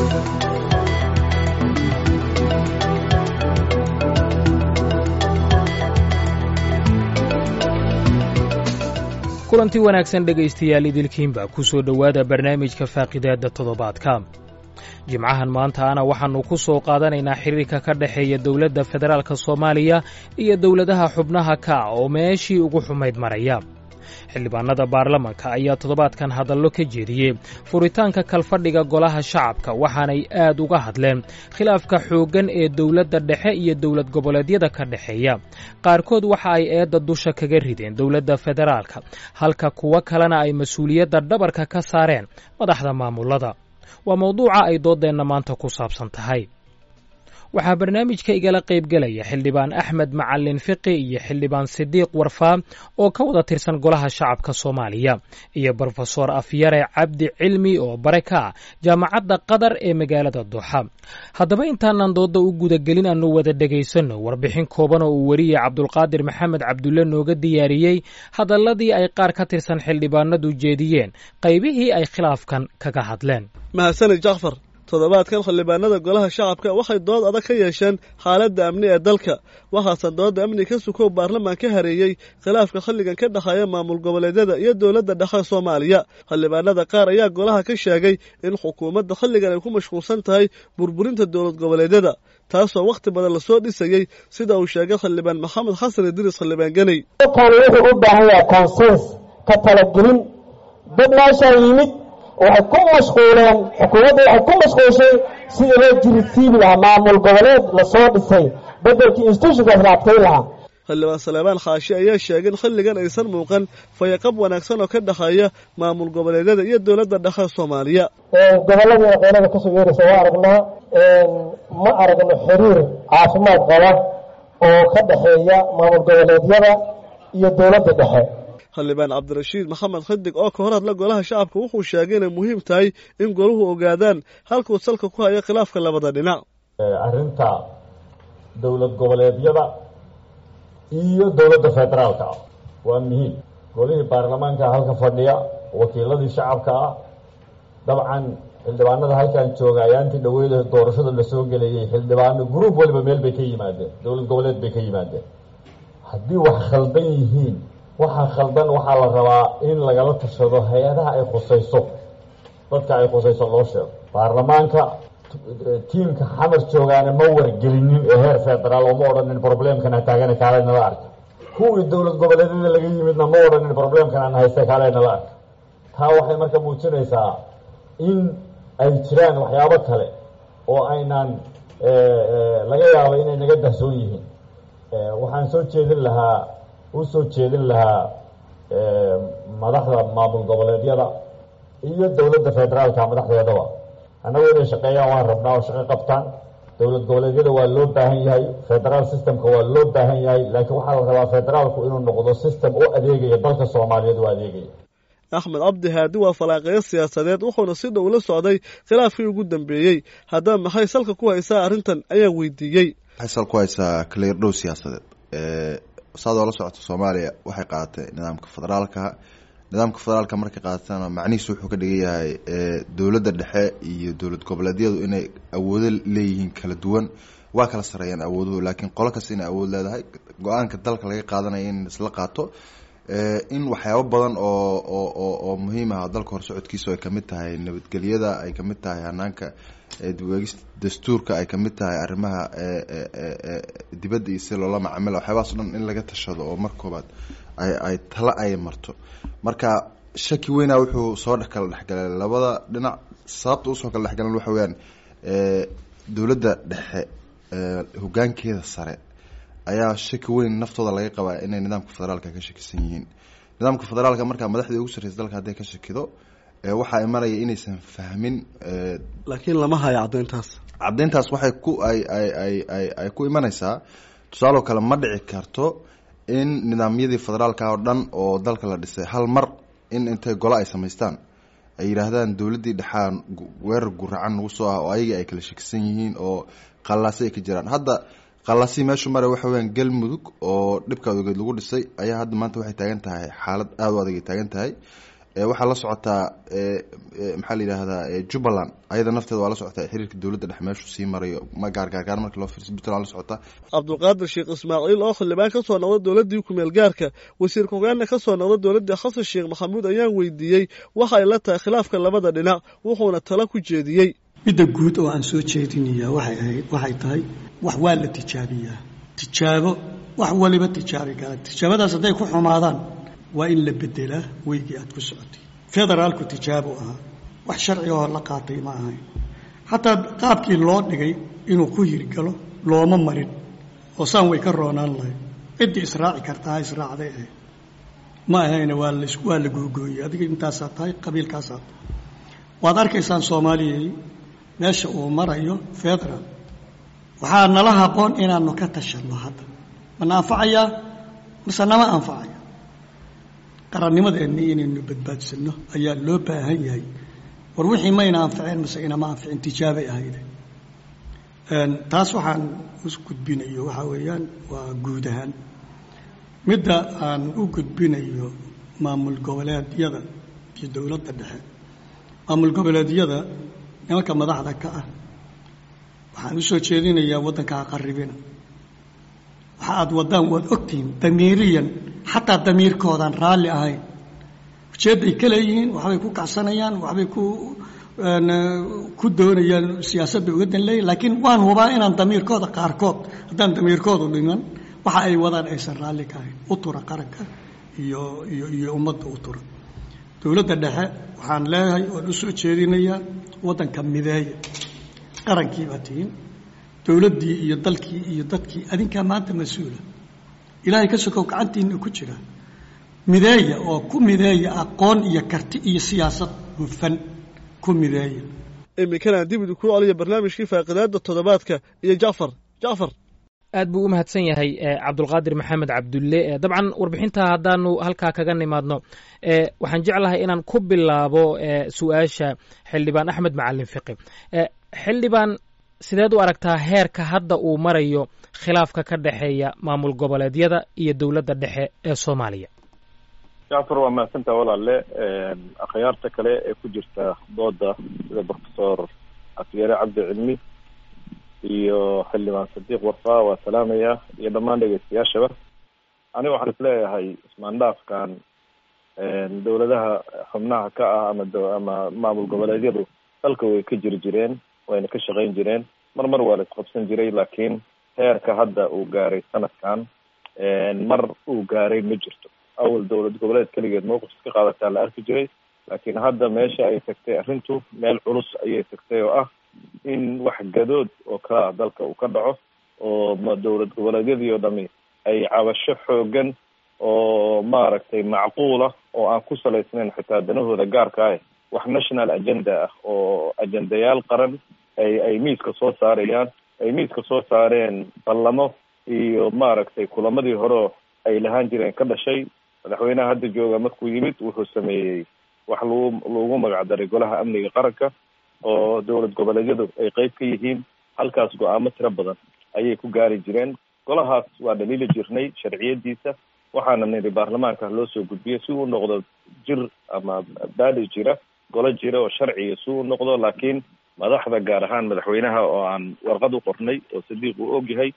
kulanti wanaagsan dhegaystayaal idilkiinba ku soo dhowaada barnaamijka faaqidaadda toddobaadka jimcahan maantaana waxaannu ku soo qaadanaynaa xiriirka ka dhexeeya dowladda federaalk soomaaliya iyo dowladaha xubnaha ka oo meeshii ugu xumayd maraya xildhibaanada baarlamanka ayaa toddobaadkan hadallo ka jeediyey furitaanka kalfadhiga golaha shacabka waxaanay aad uga hadleen khilaafka xooggan ee dowladda dhexe iyo dowlad goboleedyada ka dhexeeya qaarkood waxa ay eedda dusha kaga rideen dowladda federaalka halka kuwo kalena ay mas-uuliyadda dhabarka ka saareen madaxda maamulada waa mawduuca ay dooddeenna maanta ku saabsan tahay waxaa barnaamijka igala qaybgelaya xildhibaan axmed macalin fiqi iyo xildhibaan sidiiq warfaa oo ka wada tirsan golaha shacabka soomaaliya iyo brofesor afyare cabdi cilmi oo bare ka ah jaamacadda qatar ee magaalada duuxa haddaba intaanan doodda u gudagelin aanu wada dhegaysanno warbixin kooban oo uu weriye cabdulqaadir maxamed cabdulle nooga diyaariyey hadalladii ay qaar ka tirsan xildhibaanadu jeediyeen qaybihii ay khilaafkan kaga hadleen mahadsanid jacfar toddobaadkan xildhibaanada golaha shacabka waxay dood adag ka yeesheen xaaladda amni ee dalka waxaase doodda amni ka sukow baarlamaan ka hareeyey khilaafka xilligan ka dhexeeya maamul goboleedyada iyo dowladda dhexe soomaaliya xildhibaanada qaar ayaa golaha ka sheegay in xukuumadda xilligan ay ku mashquulsan tahay burburinta dowlad goboleedyada taasoo wakhti badan lasoo dhisayey sida uu sheegay xildhibaan maxamed xasan idriis xildhibaan geney dalkan wuxuu u baahan yahay consens ka talagelin dad meeshaa yimid waxay ku mashquuleen xukuumadda waxay ku mashquulshay sidii loo jirisiibi lahaa maamul goboleed lasoo dhisay bedelkii institutionkaas la adkayn lahaa xildhibaan saleebaan khaashi ayaa sheegay in xilligan aysan muuqan fayaqab wanaagsan oo ka dhexeeya maamul goboleedyada iyo dowladda dhexe soomaaliya gobolladii aqoonada kasoo yeeraysa waa aragnaa ma aragno xiriir caafimaad qaba oo ka dhexeeya maamul goboleedyada iyo dowladda dhexe xildhibaan cabdirashiid maxamed xidig oo ka hor hadla golaha shacabka wuxuu sheegay inay muhiim tahay in goluhu ogaadaan halkuu salka ku hayo khilaafka labada dhinac arrinta dowlad goboleedyada iyo dowladda federaalka ah waa muhiim golihii baarlamaanka halka fadhiya wakiiladii shacabka ah dabcan xildhibaanada halkan jooga ayaantii dhaweyd doorashada lasoo gelayay xildhibaano gruub waliba meel bay ka yimaadeen dowlad goboleed bay ka yimaadeen haddii wax khaldan yihiin waxaa khaldan waxaa la rabaa in lagala tashado hay-adaha ay khusayso dadka ay khusayso loo sheego baarlamaanka tiimka xamar joogaana ma wargelinin ee heer federaal oo ma odhanin problemkana taagana kaalay nala arka kuwii dowlad goboleedyada laga yimidna ma odhanin problemkan aan haysta kaalay nala arka taa waxay marka muujinaysaa in ay jiraan waxyaabo kale oo aynaan laga yaabo inay naga dahsoon yihiin waxaan soo jeedin lahaa u soo jeedin lahaa madaxda maamul goboleedyada iyo dowladda federaalka madaxdeedaba annagu inay shaqeeyaan waan rabnaa oo shaqo qabtaan dowlad goboleedyada waa loo baahan yahay federaal systemka waa loo baahan yahay laakiin waxaa la rabaa federaalku inuu noqdo system u adeegaya dalka soomaaliyeed u adeegaya axmed cabdi haadi waa falaaqeyo siyaasadeed wuxuuna si dhow la socday khilaafkii ugu dambeeyey haddaba maxay salka ku haysaa arrintan ayaa weydiiyey maxay sal ku haysaa kaliirdhow siyaasadeed saadoo la socota soomaaliya waxay qaadatay nidaamka federaalka nidaamka federaalka markay qaadatana macnihiisu wuxuu ka dhigan yahay dowladda dhexe iyo dowlad goboleedyadu inay awoodo leeyihiin kala duwan waa kala sareeyaan awooduhu laakiin qolo kasta inay awood leedahay go-aanka dalka laga qaadanaya in isla qaato in waxyaabo badan oo oo oo muhiim ah dalka horsocodkiisa ay kamid tahay nabadgelyada ay kamid tahay hanaanka dibweegista dastuurka ay kamid tahay arrimaha dibadda iyo si loola macamila waxyaabahaas o dhan in laga tashado oo mar koobaad ay ay tala ay marto marka shaki weynaa wuxuu soo dhex kala dhexgalay labada dhinac sababta usoo kala dhexgalan waxa weyaan dowladda dhexe hogaankeeda sare ayaa shaki weyn naftooda laga qabaa inay nidaamka federaalka ka shakisan yihiin nidaamka federaalka markaa madaxdii ugu sarreysa dalka hadday ka shakido waxaa imanaya inaysan fahmin laakiin lama hayo caddayntaas caddayntaas waxay ku ay ay ay ay ay ku imanaysaa tusaaloo kale ma dhici karto in nidaamyadii federaalka oo dhan oo dalka la dhisay hal mar in intay golo ay samaystaan ay yidhaahdaan dowladdii dhexaa weerar guracan nagu soo ah oo ayaga ay kala shakisan yihiin oo qallaasi ay ka jiraan hadda qallaasi meeshu mare waxa weyaan galmudug oo dhibka ogeed lagu dhisay ayaa hadda maanta waxay taagan tahay xaalad aada u adag ay taagan tahay waxaa la socotaa maxaa la yidhaahdaa jubbaland ayada nafteeda waa la socotaa xiriirka dowladda dhex meeshu sii marayo ma gaargaargaar marka loo fiirsa puntland la socotaa cabdulqaadir sheekh ismaaciil oo xildhibaan ka soo noqda dowladdii kumeel gaarka wasiir ku-hogaanna ka soo noqda dowladdii xasan sheekh maxamuud ayaan weydiiyey waxa ay la tahay khilaafka labada dhinac wuxuuna talo ku jeediyey midda guud oo aan soo jeedinayaa waxay ahayd waxay tahay wax waa la tijaabiyaa tijaabo wax waliba tijaabi kara tijaabadaas hadday ku xumaadaan waa in la bedelaa weygii aad ku socotay federaalku tijaabo ahaa wax sharci oo la qaatay ma ahayn xataa qaabkii loo dhigay inuu ku hirgalo looma marin oo saan way ka roonaan lahayd ciddii israaci kartaa ha israacday ahayd ma ahayna waa la waa la googooyey adiga intaasaa tahay qabiilkaasaa tahay waad arkaysaan soomaaliyay meesha uu marayo federal waxaa nala haboon inaanu ka tashanno hadda mana anfacayaa mase nama anfacaya qarannimadeenni inaynu badbaadsanno ayaa loo baahan yahay war wixii mayna anficeen mase inama anficin tijaabay ahayde taas waxaan u gudbinayo waxaa weeyaan waa guud ahaan midda aan u gudbinayo maamul goboleedyada iyo dowladda dhexe maamul goboleedyada nimanka madaxda ka ah waxaan u soo jeedinayaa waddanka ha qarribina waxa aad waddaan waad ogtihiin damiiriyan xataa damiirkoodaan raalli ahayn ujeedday ka leeyihiin waxbay ku kacsanayaan waxbay ku ku doonayaan siyaasad bay uga dan leeyihin laakiin waan hubaa inaan damiirkooda qaarkood haddaan damiirkoodu dhiman waxa ay wadaan aysan raalli ka ahayn u tura qaranka iyo iyo iyo ummadda u tura dowladda dhexe waxaan leeyahay oon u soo jeedinayaa waddanka mideeya qarankii baa tihiin dowladdii iyo dalkii iyo dadkii adinkaa maanta mas-uula ilaahay ka sokow gacantiina ku jira mideeya oo ku mideeya aqoon iyo karti iyo siyaasad hufan ku mideeya iminkana dib idinku celiya barnaamijkii faaqidaada toddobaadka iyo jacfar jacfar aad buu u mahadsan yahay cabdulqaadir maxamed cabdulle dabcan warbixinta haddaanu halkaa kaga nimaadno waxaan jeclahay inaan ku bilaabo su-aasha xildhibaan axmed macalin fiqi xildhibaan sideed u aragtaa heerka hadda uu marayo khilaafka ka dhexeeya maamul goboleedyada iyo dowladda dhexe ee soomaaliya jacfar waa mahadsantaha walaale akhyaarta kale ee ku jirta dooda sida profesor afyare cabdi cilmi iyo xildhibaan sadiiq warfaa waa salaamaya iyo dhammaan dhegeystayaashaba aniga waxaan is leeyahay ismaandhaafkan dowladaha xubnaha ka ah ama ama maamul goboleedyadu dalka way ka jiri jireen wayna ka shaqayn jireen mar mar waa la isqabsan jiray laakiin heerka hadda uu gaaray sanadkan mar uu gaaray ma jirto awal dowlad goboleed keligeed mowqif iska qaadataa la arki jiray laakiin hadda meesha ay tagtay arrintu meel culus ayay tagtay oo ah in wax gadood oo kala ah dalka uu ka dhaco oo ma dowlad goboleedyadii oo dhami ay cabasho xoogan oo maaragtay macquula oo aan ku salaysnayn xitaa danahooda gaarka ah wax national agenda ah oo ajendayaal qaran ay ay miiska soo saarayaan ay miiska soo saareen ballamo iyo maaragtay kulamadii hore ay lahaan jireen ka dhashay madaxweynaha hadda jooga markuu yimid wuxuu sameeyey wax lagu lagu magacdaray golaha amniga qaranka oo dowlad goboleedyadu ay qeyb ka yihiin halkaas go-aamo tiro badan ayay ku gaari jireen golahaas waa dhaliili jirnay sharciyadiisa waxaana niri baarlamaanka loo soo gudbiyay si uu noqdo jir ama baadi jira golo jira oo sharciga si uu noqdo laakiin madaxda gaar ahaan madaxweynaha oo aan warqad u qornay oo sadiiq uu ogyahay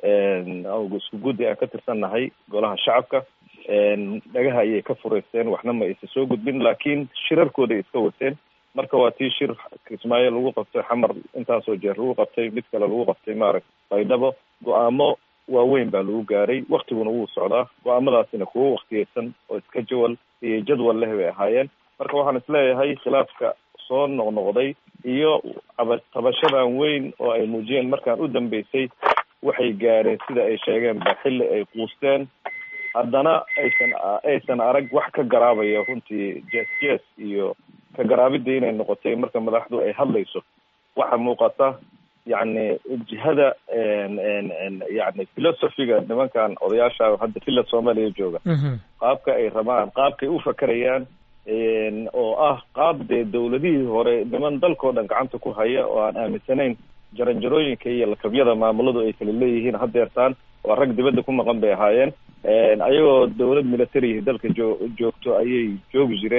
isku guddi aan ka tirsannahay golaha shacabka dhagaha ayay ka fureysteen waxna ma aysa soo gudbin laakiin shirarkooday iska wateen marka waa tii shir kismaayo lagu qabtay xamar intaasoo jeer lagu qabtay mid kale lagu qabtay maaragta baydhabo go-aamo waaweyn baa lagu gaaray waktiguna wuu socdaa go-aamadaasina kuwo waktiyeysan oo iska jawal iyo jadwal leh bay ahaayeen marka waxaan isleeyahay khilaafka soo noqnoqday iyo aba tabashadan weyn oo ay muujiyeen markaan u dambeysay waxay gaareen sida ay sheegeen ba xilli ay quusteen haddana aysan aysan arag wax ka garaabaya runtii jes jes iyo ka garaabida inay noqotay marka madaxdu ay hadlayso waxa muuqata yacni jihada yani philosophiga nimankan odayaasha hadda villa soomaaliya jooga qaabka ay rabaan qaabkay u fakerayaan oo ah qaab dee dowladihii hore niman dalkao dhan gacanta ku haya oo aan aaminsanayn jaranjarooyinka iyo lakabyada maamuladu ay kala leeyihiin hadeertaan waa rag dibadda ku maqan bay ahaayeen ayagoo dowlad military dalka joo joogto ayay joogi jireen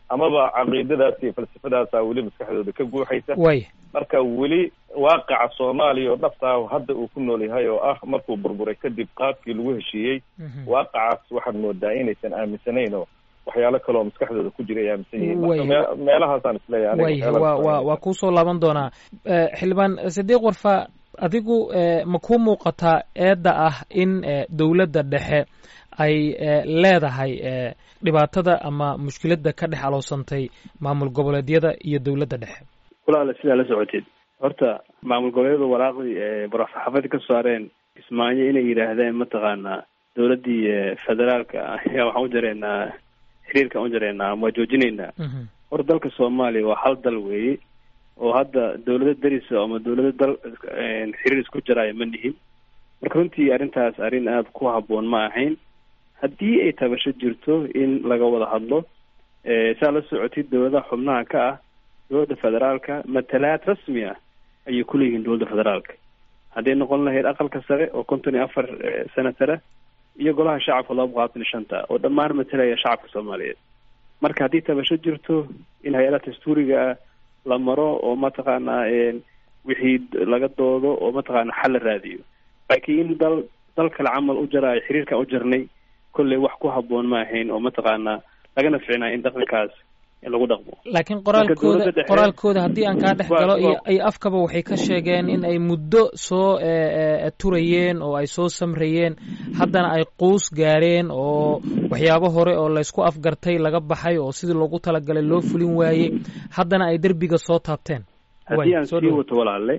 amaba caqiidadaas iyo falsafadaasa weli maskaxdooda ka guuxaysa way marka weli waaqaca soomaaliya oo dhabtaa hadda uu ku nool yahay oo ah markuu burburay kadib qaabkii lagu heshiiyey waaqacaas waxaad moodaa inaysan aaminsanayn oo waxyaalo kaleoo maskaxdooda ku jira ay aaminsan yihiin marka mee- meelahaasaan isleeyahay way aniga waa waa waa kuusoo laaban doonaa Eh, xildhibaan sidiiq warfa adigu eh, ma kuu muuqataa eedda ah in eh, dowladda dhexe ay eh, leedahay eh, dhibaatada ama mushkiladda ka dhex aloosantay maamul goboleedyada iyo dowladda dhexe walaala sidaa la socoteed horta maamul goboleedyada waraaqdii ee baraxsaxaafadii ka saareen kismaayo inay yidhaahdeen mataqaanaa dowladdii eh, federaalka ah ayaa waxaan u jareynaa xiriirkaan u jareynaa ama waa joojinaynaa Mhm. horta dalka soomaaliya waa hal dal weeye oo hadda dowlado darisa ama dowlado dal eh, xiriir isku jaraayo ma nihin marka runtii arrintaas arrin aada ku habboon ma ahayn haddii ay tabasho jirto in laga wada hadlo eh, saa la socotid dowladaha xubnaha ka ah dowladda federaalka matalaad rasmi ah ayay ku leeyihiin dowladda federaalka hadday noqon lahayd aqalka sare oo konton iyo afar eh, senatara iyo golaha shacabka laba boqol labaatan iyo shanta oo dhammaan matalaya shacabka soomaaliyeed marka haddii tabasho jirto in hay-adaha dastuuriga ah la maro oo mataqaanaa een, wixii laga doodo oo mataqaanaa xal la raadiyo laakiin in dal dal kale camal u jaraayo xiriirkaan u jarnay kolley wax ku habboon ma ahayn oo mataqaanaa lagana ficnaa in dhaqankaas in lagu dhaqmo laakiin dowladda qoraalkooda dhexe- qoraalkooda haddii aan kaa dhex Waa- galo iyo waa- ay afkaba waxay ka sheegeen in ay muddo soo eh, eh, turayeen oo ay soo samrayeen haddana ay quus gaareen oo waxyaabo hore oo laysku afgartay laga baxay oo sidii loogu talagalay loo fulin waayey haddana ay derbiga soo taabteen haddii Way, aan soo sii dhawo. wato walaalle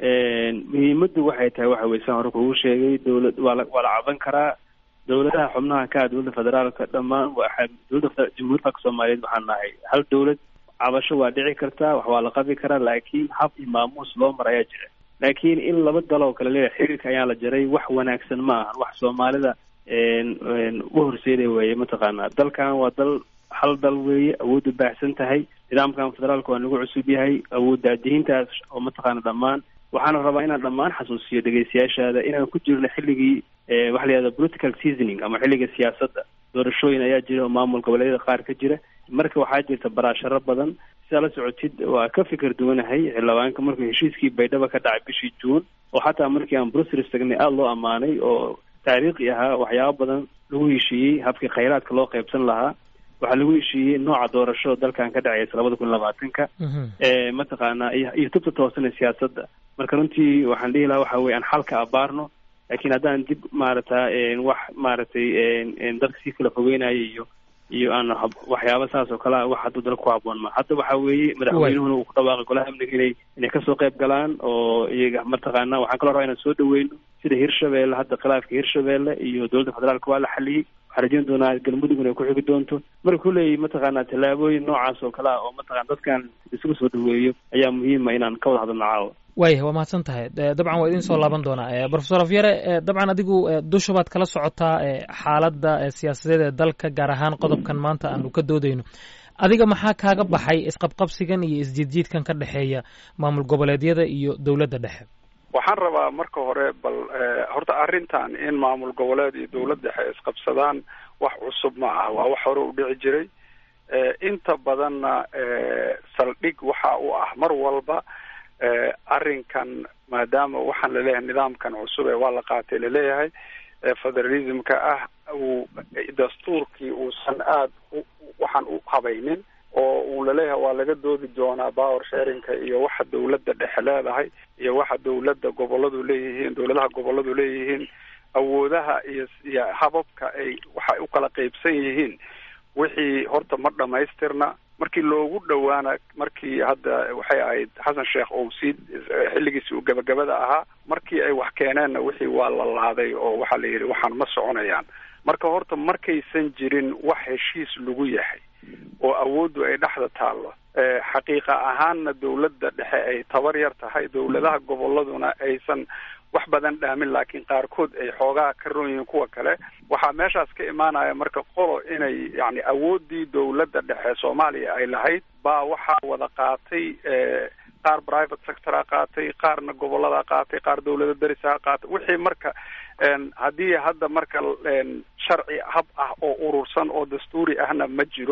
muhiimaddu waxay tahay waxa weye saan hore kugu sheegay dowlad waa la waa la caban karaa dowladaha xubnaha ka ah dowladda federaalka dhammaan waxa dowladda fe- jamhuuriyadda dalka soomaaliyeed waxaan nahay hal dowlad cabasho waa dhici kartaa wax waa la qabi karaa laakiin hab iyo maamuus loo mar ayaa jira laakiin in laba dal oo kale leeyahay xiriirka ayaa la jaray wax wanaagsan ma ahan wax soomaalida een een u horseeday weeye mataqaanaa dalkan waa dal hal dal weeye awooddu baahsan tahay nidaamkan federaalka waa nagu cusub yahay awooddaadihintaas oo mataqaana dhammaan waxaana rabaa inaan dhammaan xasuusiyo dhegeystayaashaada inaan ku jirno xilligii eh, waxa la yihahda political seasoning ama xilliga siyaasadda doorashooyin ayaa jira oo maamul goboleedyada qaar ka jira marka waxaa jirta baraasharo badan sidaa la socotid waa ka fikir duwanahay xildhibaanka markuu heshiiskii baydhaba ka dhacay bishii juun oo xataa markii aan brussels tagnay aada loo ammaanay oo taariikhi ahaa waxyaabo badan lagu heshiiyey habkii khayraadka loo qaybsan lahaa waxaa lagu heshiiyey nooca doorasho dalkan ka dhacaysa labada kun labaatanka Mhm. ee mataqaanaa iyo iyo tubta toosan ee siyaasadda marka runtii waxaan dhihi lahaa waxa weye aan xalka abaarno laakiin haddaan dib maarata een, wax maaragtay een, een, dadka sii kala fogeynayo iyo iyo aan hab- waxyaaba saas oo kale ah wax hadduu dalka ku habboon ma hadda waxa weeye madaxweynuhuna uu ku dhawaaqay golaha amniga inay inay kasoo qayb galaan oo iyaga mataqaana waxaan kaloo rabaa inaan soo dhaweyno sida hirshabeelle hadda khilaafka hirshabeelle iyo dowladda federaalka waa la xaliyey waxaan rajeyn doonaa galmudug inay ku xigi doonto marka kulley mataqaanaa tallaabooyin noocaas oo kale ah oo mataqana dadkan isugu soo dhaweeyo ayaa muhiima inaan ka wada hadalno caawa waaya waa mahadsan tahay Eh, dabcan waa idin soo laaban doonaa Eh, professor afyare eh, dabcan adigu eh, dusha baad kala socotaa eh, xaaladda eh, siyaasadeed ee dalka gaar ahaan qodobkan maanta aanu ka doodayno adiga maxaa kaaga baxay isqabqabsigan iyo isjiidjiidkan ka dhexeeya maamul goboleedyada iyo dowladda dhexe waxaan rabaa marka hore bal eh, horta arrintan in maamul goboleed iyo dowlad dhexe isqabsadaan wax cusub ma ah waa wax hore u dhici jiray Eh, inta badanna eh, saldhig waxa u ah mar walba eh, arrinkan maadaama waxaan laleeyahay nidaamkan cusub ee waa la qaatay laleeyahay ee federalismka ah uu dastuurkii uusan aada u- waxaan u habaynin oo uu laleeyahay waa laga doodi doonaa power sharinka iyo waxa dowladda dhexe leedahay iyo waxa dowladda goboladu leeyihiin dowladaha goboladu leeyihiin awoodaha iyo iyo hababka ay waxay u kala qeybsan yihiin wixii horta ma dhamaystirna markii loogu dhowaana markii hadda waxay ahayd xasan sheekh oo sii xilligiisi uu gabagabada ahaa markii ay wax keeneenna wixii waa la laaday oo waxaa la yidhi waxaan ma soconayaan marka horta markaysan jirin wax heshiis lagu yahay oo awooddu ay dhexda taallo Eh, xaqiiqa ahaanna dowladda dhexe ay tabar yar tahay dowladaha goboladuna aysan wax badan dhaamin laakiin qaarkood ay xoogaa ka ron yihiin kuwa kale waxaa meeshaas ka imaanaya marka qolo inay yani awooddii dowladda dhexe soomaaliya ay lahayd baa waxaa wada qaatay eh, qaar private sectora qaatay qaarna gobolada qaatay qaar dowlada darisaha qaatay wixii marka en, haddii hadda marka en, sharci hab ah oo urursan oo dastuuri ahna ma jiro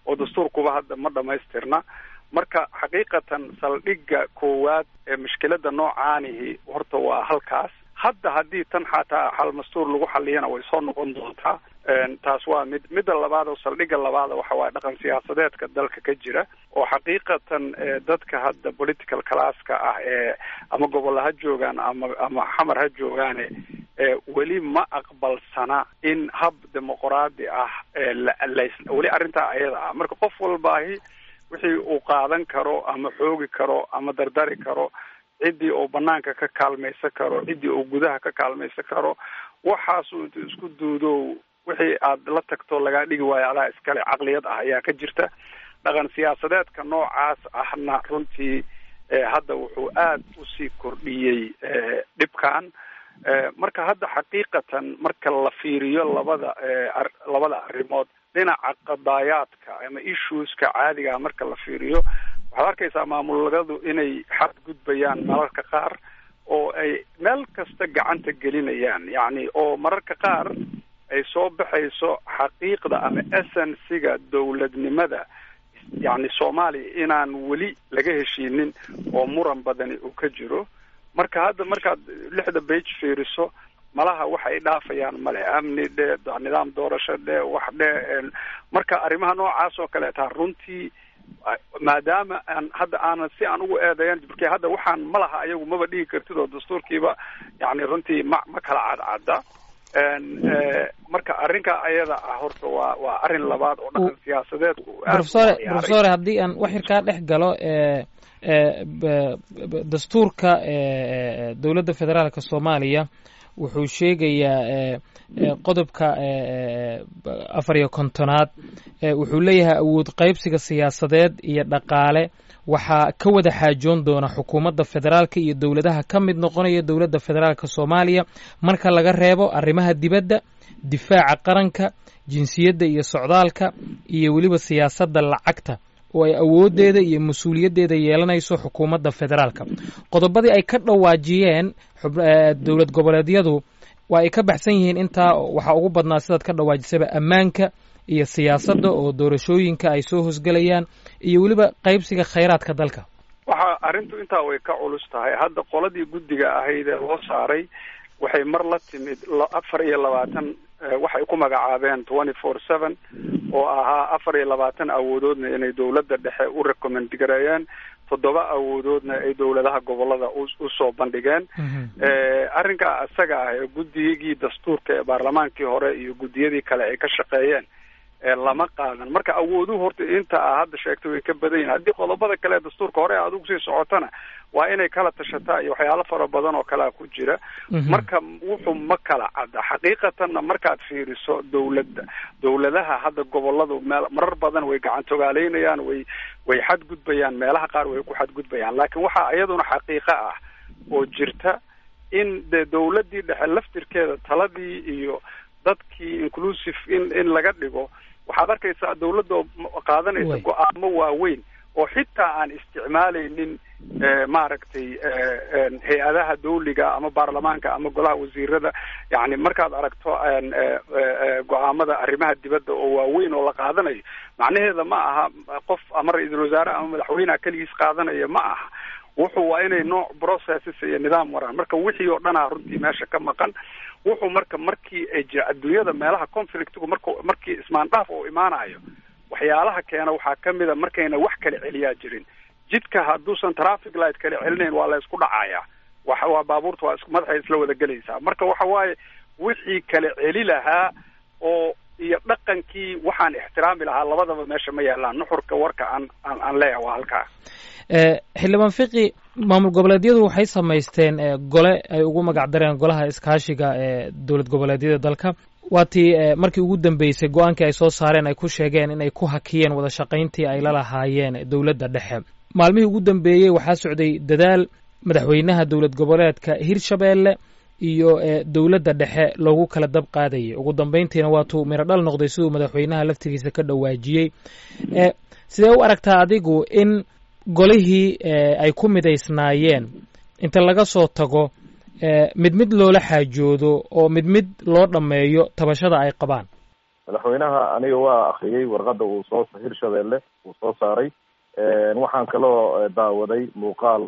oo dastuurkuba hadda ma dhamaystirna marka xaqiiqatan saldhigga koowaad ee mushkilada noocaanihi horta waa halkaas hadda haddii tan xataa xal mastuur lagu xaliyana way soo noqon doontaa taas waa mid midda labaad oo saldhigga labaada waxa waaye dhaqan siyaasadeedka dalka ka jira oo xaqiiqatan dadka hadda political classka ah ee ama gobol ha joogaan ama ama xamar ha joogaane weli ma aqbalsana in hab dimuqraadi ah weli arrintaa ayada ah marka qof walbaahi wixii uu qaadan karo ama xoogi karo ama dardari karo ciddii uu banaanka ka kaalmaysan karo ciddii uu gudaha ka kaalmaysan karo waxaasuu intu isku duudo wixii aad la tagto lagaa dhigi waayo adaa iskale caqliyad ah ayaa ka jirta dhaqan siyaasadeedka noocaas ahna runtii hadda wuxuu aad usii kordhiyey dhibkan marka hadda xaqiiqatan marka la fiiriyo labada labada arrimood dhinaca qadaayaadka ama issueska caadiga marka la fiiriyo waxaad arkaysaa maamuladu inay xadgudbayaan mararka qaar oo ay meel kasta gacanta gelinayaan yacni oo mararka qaar ay soo baxayso xaqiiqda ama essensiga dowladnimada yacni soomaaliya inaan weli laga heshiinin oo muran badani uu ka jiro marka hadda markaad lixda bage fiiriso malaha wax ay dhaafayaan male amni dhe nidaam doorasho dhe wax dhe marka arrimaha noocaas oo kaleeta runtii maadaama aan hadda aanan si aan ugu eedeeyan marka hadda waxaan ma laha ayagu maba dhigi kartid oo dastuurkiiba yani runtii ma ma kala cadcadda marka arrinka ayada ah horta waa waa arrin labaad oo dhaqan siyaasadeedku profesore profesore haddii aan wax yar kaa dhex galo dastuurka dowladda federaalka soomaaliya wuxuu sheegayaa qodobka afar iyo kontonaad wuxuu leeyahay awood qaybsiga siyaasadeed iyo dhaqaale waxaa ka wada xaajoon doona xukuumadda federaalka iyo dowladaha ka mid noqonaya dowladda federaalka soomaaliya marka laga reebo arrimaha dibadda difaaca qaranka jinsiyadda iyo socdaalka iyo weliba siyaasadda lacagta oo ay awooddeeda iyo mas-uuliyaddeeda yeelanayso xukuumadda federaalka qodobadii ay ka dhawaajiyeen dowlad goboleedyadu waa ay ka baxsan yihiin intaa waxaa ugu badnaa sidaad ka dhawaajisaba ammaanka iyo siyaasadda oo doorashooyinka ay soo hosgelayaan iyo weliba qaybsiga khayraadka dalka waxa arrintu intaa way ka culus tahay hadda qoladii guddiga ahayd ee loo saaray waxay mar la timid afar iyo labaatan waxay ku magacaabeen twenty four seven oo ahaa afar iyo labaatan awoodoodna inay dowladda dhexe u recommend gareeyeen toddoba awoodoodna ay dowladaha gobolada usoo bandhigeen arrinkaa isaga ah ee guddigii dastuurka ee baarlamaankii hore iyo guddiyadii kale ay ka shaqeeyeen lama qaadan marka awooduhu horta inta a hadda sheegtay way ka badan yihin haddii qodobada kale ee dastuurka hore aad ugu sii socotana waa inay kala tashataa iyo waxyaalo fara badan oo kalea ku jira marka wuxuu ma kala cadda xaqiiqatanna markaad fiiriso dowladda dowladaha hadda goboladu meel marar badan way gacantogaaleynayaan way way xadgudbayaan meelaha qaar way ku xadgudbayaan laakiin waxaa iyaduna xaqiiqo ah oo jirta in de dowladdii dhexe laftirkeeda taladii iyo dadkii inclusive in in laga dhigo waxaad arkaysaa dawladda oo qaadanaysa go-aamo waaweyn oo xitaa aan isticmaalaynin maaragtay hay-adaha dawliga ama baarlamaanka ama golaha wasiirada yani markaad aragto go-aamada arrimaha dibadda oo waaweyn oo la qaadanayo macnaheeda ma aha qof ama ra-iisul wasaare ama madaxweyneha keligiis qaadanaya ma aha wuxuu waa inay nooc processes iyo nidaam waraan marka wixii oo dhanaa runtii meesha ka maqan wuxuu marka markii ay jira adduunyada meelaha conflictgu mark markii ismaandhaaf uu imaanayo waxyaalaha keena waxaa kamid a markayna wax kala celiyaa jirin jidka hadduusan traffic light kala celinayn waa la isku dhacayaa waxa waa baabuurta waa is madaxay isla wada gelaysaa marka waxa waaye wixii kala celi lahaa oo iyo dhaqankii waxaan ixtiraami lahaa labadaba meesha ma yaalaan nuxurka warka aan aan aan leeyahay waa halkaa xildhibaan fiqi maamul goboleedyadu waxay samaysteen gole ay ugu magac dareen golaha iskaashiga ee dowlad goboleedyada dalka waa tii markii ugu dambeysay go-aankii ay soo saareen ay ku sheegeen inay ku hakiyeen wada shaqayntii ay la lahaayeen dowladda dhexe maalmihii ugu dambeeyey waxaa socday dadaal madaxweynaha dowlad goboleedka hirshabeelle iyo dowladda dhexe loogu kala dab qaadayay ugu dambeyntiina waatuu miro dhal noqday siduu madaxweynaha laftigiisa ka dhawaajiyey sidee u aragtaa adigu in golihii ay ku midaysnaayeen inta laga soo tago mid mid loola xaajoodo oo mid mid loo dhammeeyo tabashada ay qabaan madaxweynaha aniga waa akriyey warqada uu soo hirshabeelle uu soo saaray waxaan kaloo daawaday muuqaal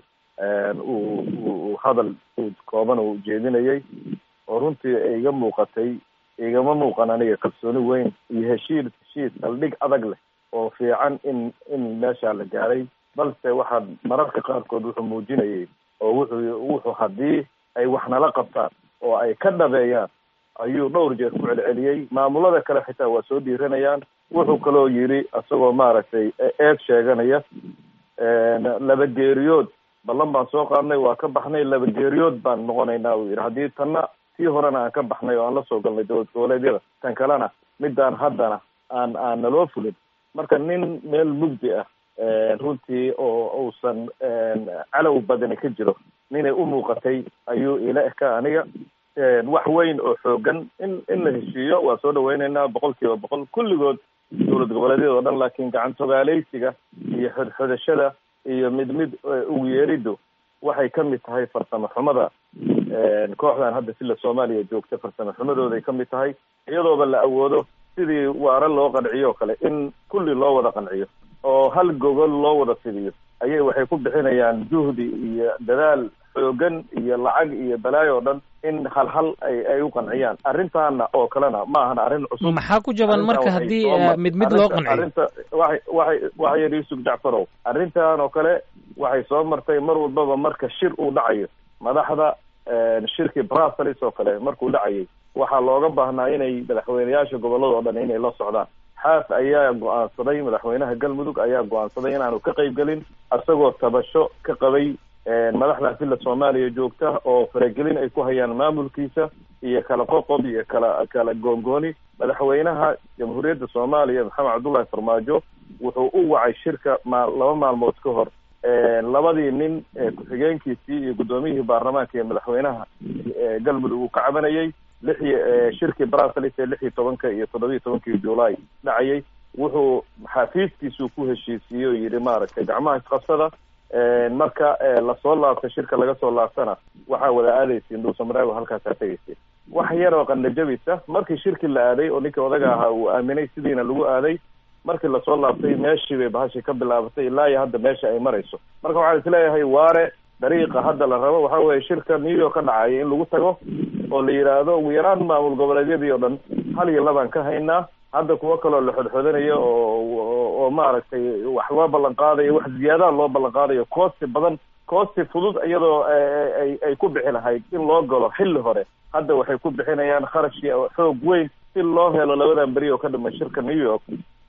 uu uu hadal kooban uu ujeedinayay oo runtii iga muuqatay igama muuqan aniga kalsooni weyn iyo heshiis heshiis saldhig adag leh oo fiican in in meeshaa la gaaray balse waxaa mararka qaarkood wuxuu muujinayay oo wuxuu wuxuu haddii ay wax nala qabtaan oo ay ka dhabeeyaan ayuu dhowr jeer ku celceliyey maamulada kale xitaa waa soo dhiiranayaan wuxuu kaloo yidhi isagoo maaragtay eed sheeganaya laba geeriyood ballan baan soo qaadnay waa ka baxnay laba geeriyood baan noqonaynaa uu yidhi haddii tanna tii horena aan ka baxnay oo aan la soo galnay dowlad goboleedyada tan kalena midaan haddana aan aan naloo fulin marka nin meel mugdi ah runtii oo uusan calow badani ka jiro ninay u muuqatay ayuu ila eka aniga wax weyn oo xoogan in in la heshiiyo waa soo dhaweyneynaa boqol kiiba boqol kulligood dowlad goboleedyada o dhan laakiin gacantogaaleysiga iyo xodxodashada iyo mid mid ugu yeeriddu waxay ka mid tahay farsamo xumada kooxdan hadda sila soomaaliya joogta farsamo xumadooday ka mid tahay iyadooba la awoodo sidii waare loo qanciyo o kale in kulli loo wada qanciyo oo hal gogol loo wada fidiyo ayay waxay ku bixinayaan juhdi iyo dadaal xoogan iyo lacag iyo balaayo o dhan in hal hal ay ay u qanciyaan arrintaana oo kalena ma ahan arrin cusub maxaa ku jaban marka haddii mid mid loo qanciyo arrinta waxay waxay waxay yidhi yusuf jacfarow arrintan oo kale waxay soo martay mar walbaba marka shir uu dhacayo madaxda shirkii brussels oo kale markuu dhacayay waxaa looga baahnaa inay madaxweyneyaasha gobolada o dhan inay la socdaan xaas ayaa go-aansaday madaxweynaha galmudug ayaa go-aansaday inaanu ka qayb gelin isagoo tabasho ka qabay madaxda sila soomaaliya joogta oo faragelin ay ku hayaan maamulkiisa iyo kala qoqob iyo kala kala goongooni madaxweynaha jamhuuriyadda soomaaliya maxamed cabdullahi farmaajo wuxuu u wacay shirka ma laba maalmood ka hor labadii nin ku-xigeenkiisii iyo guddoomiyihii baarlamaanka iyo madaxweynaha galmudug uu ka cabanayay lixi shirkii brussels ee lix iyo tobanka iyo toddobiiyo tobankii july dhacayay wuxuu xafiiskiisuu ku heshiisiiyey oo yidhi maaragtay gacmaha isqabsada marka lasoo laabta shirka laga soo laabtana waxaa wada aadaysiin dhuusamareebo halkaasaa tegaysa wax yar oo qandhajabisa markii shirkii la aaday oo ninkii odaga ahaa uu aaminay sidiina lagu aaday markii lasoo laabtay meeshii bay bahashii ka bilaabatay ilaa iyo hadda meesha ay marayso marka waxaan isleeyahay waare dariiqa hadda la rabo waxa weeye shirka new york ka dhacaya in lagu tago oo la yidhaahdo ugu yaraan maamul goboleedyadii oo dhan hal iyo labaan ka haynaa hadda kuwo kaloo la xodxodanayo oo oo maaragtay wax loo ballan qaadayo wax ziyaadaha loo ballan qaadayo koosti badan koosti fudud iyadoo ay ay ku bixi lahayd in loo galo xilli hore hadda waxay ku bixinayaan kharashkii xoog weyn si loo helo labadan beri oo ka dhama shirka new york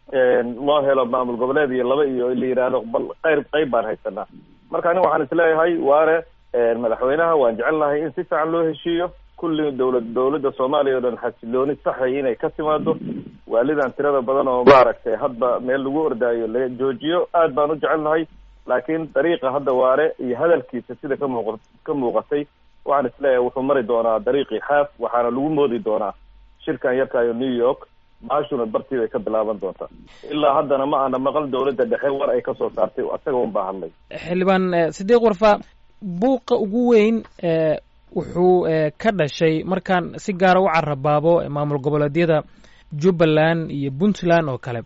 loo helo maamul goboleed iyo laba iyo la yidhaahdo bal qayb qayb baan haysanaa marka aniga waxaan isleeyahay waare madaxweynaha waan jecelnahay in si fiican loo heshiiyo kulli dowlad dowladda soomaaliya o dhan xasilooni saxay inay ka timaado waalidan tirada badan oo maaragtay hadba meel lagu ordaayo la joojiyo aad baan u jecelnahay laakiin dariiqa hadda waare iyo hadalkiisa sida ka muuq ka muuqatay waxaan isleeyahay wuxuu mari doonaa dariiqii xaaf waxaana lagu moodi doonaa shirkan yarkaayo new york maashuna bartii bay ka bilaaban doontaa ilaa haddana ma ana maqal dowladda dhexe war ay kasoo saartay isaga un baa hadlay xildhibaan sidiiq warfa buuqa ugu weyn wuxuu ka dhashay markaan si gaara u carabaabo maamul goboleedyada jubbaland iyo puntland oo kale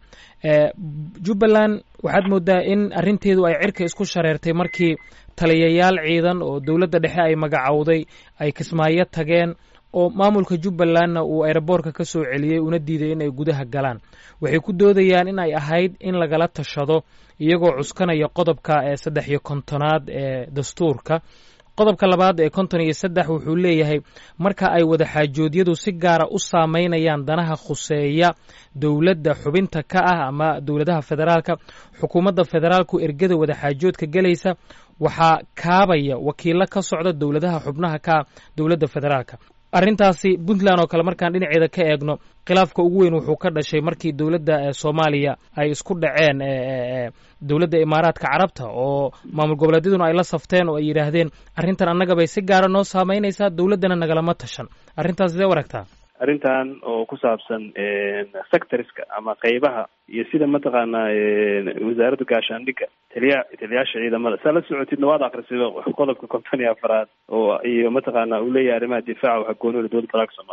jubbaland waxaad moodaa in arrinteedu ay cirka isku shareertay markii taliyayaal ciidan oo dowladda dhexe ay magacowday ay kismaayo tageen oo maamulka jubbalandna uu aeroboortka ka soo celiyey una diiday in ay gudaha galaan waxay ku doodayaan in ay ahayd in lagala tashado iyagoo cuskanaya qodobka ee saddex iyo kontonaad ee dastuurka qodobka labaad ee konton iyo saddex wuxuu leeyahay marka ay wadaxaajoodyadu si gaara u saameynayaan danaha khuseeya dowladda xubinta ka ah ama dowladaha federaalka xukuumadda federaalku ergada wadaxaajoodka gelaysa waxaa kaabaya wakiilo ka socda dowladaha xubnaha ka ah dowladda federaalka arrintaasi puntland oo kale markaan dhinaceeda ka eegno khilaafka ugu weyn wuxuu ka dhashay markii dowladda soomaaliya ay isku dhaceen dowladda imaaraadka carabta oo maamul goboleedyaduna ay la safteen oo ay yidhaahdeen arrintan annaga bay si gaara noo saameynaysaa dowladdana nagalama tashan arrintaas sidee u aragtaa arrintan oo ku saabsan sectorska ama qeybaha iyo sida mataqaanaa wasaaradda gaashaandhigga taliya taliyaasha ciidamada saa la socotidna waad akrisay qodobka konton iyo afaraad oo iyo mataqaana uu leeyahay arrimaha difaaca waxa goonida dowladda federaalka soomaaliya